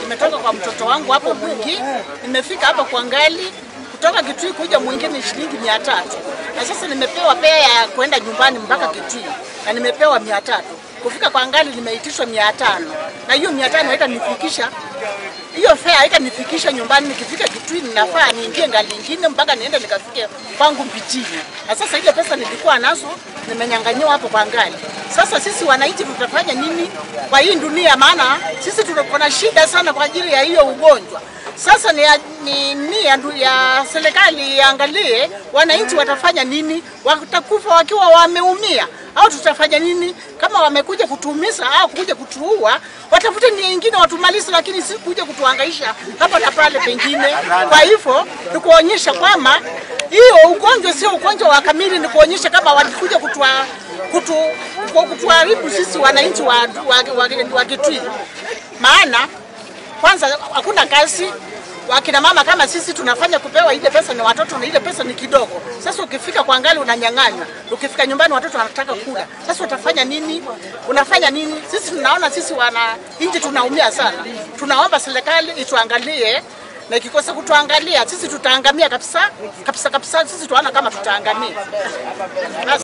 imetoka kwa mtoto wangu hapo Mwingi, nimefika hapa kwa Ngali kutoka Kitui kuja mwingine shilingi mia tatu na sasa nimepewa pea ya kwenda nyumbani mpaka Kitui na nimepewa mia tatu kufika kwa Ngali nimeitishwa mia tano na hiyo mia tano haitanifikisha hiyo fare haitanifikisha nyumbani. Nikifika Kitui ninafaa niingie ngali ingine mpaka niende nikafike kwangu Mbichini, na sasa ile pesa nilikuwa nazo nimenyang'anyiwa hapo kwa Ngali. Sasa sisi wananchi tutafanya nini kwa hii dunia? Maana sisi tuko na shida sana kwa ajili ya hiyo ugonjwa. Sasa ni, ni nia ndu- ya serikali iangalie wananchi watafanya nini, watakufa wakiwa wameumia au tutafanya nini? Kama wamekuja kutuumiza au kuja kutuua, watafute nia ingine watumalize, lakini si kuja kutuhangaisha hapa na pale pengine. Kwa hivyo ni kuonyesha kwamba hiyo ugonjwa sio ugonjwa wa kamili, ni kuonyesha kama walikuja kutua, kutu, kutuharibu sisi wananchi wa, wa, wa, wa Kitui, maana kwanza hakuna kazi wakina mama kama sisi tunafanya kupewa ile pesa ni watoto na ile pesa ni kidogo. Sasa ukifika kwa ngali unanyang'anywa, ukifika nyumbani watoto wanataka kula. Sasa utafanya nini? Unafanya nini? Sisi tunaona sisi wana nchi tunaumia sana. Tunaomba serikali ituangalie na ikikosa kutuangalia sisi tutaangamia kabisa kabisa kabisa. Sisi tunaona kama tutaangamia. Basi.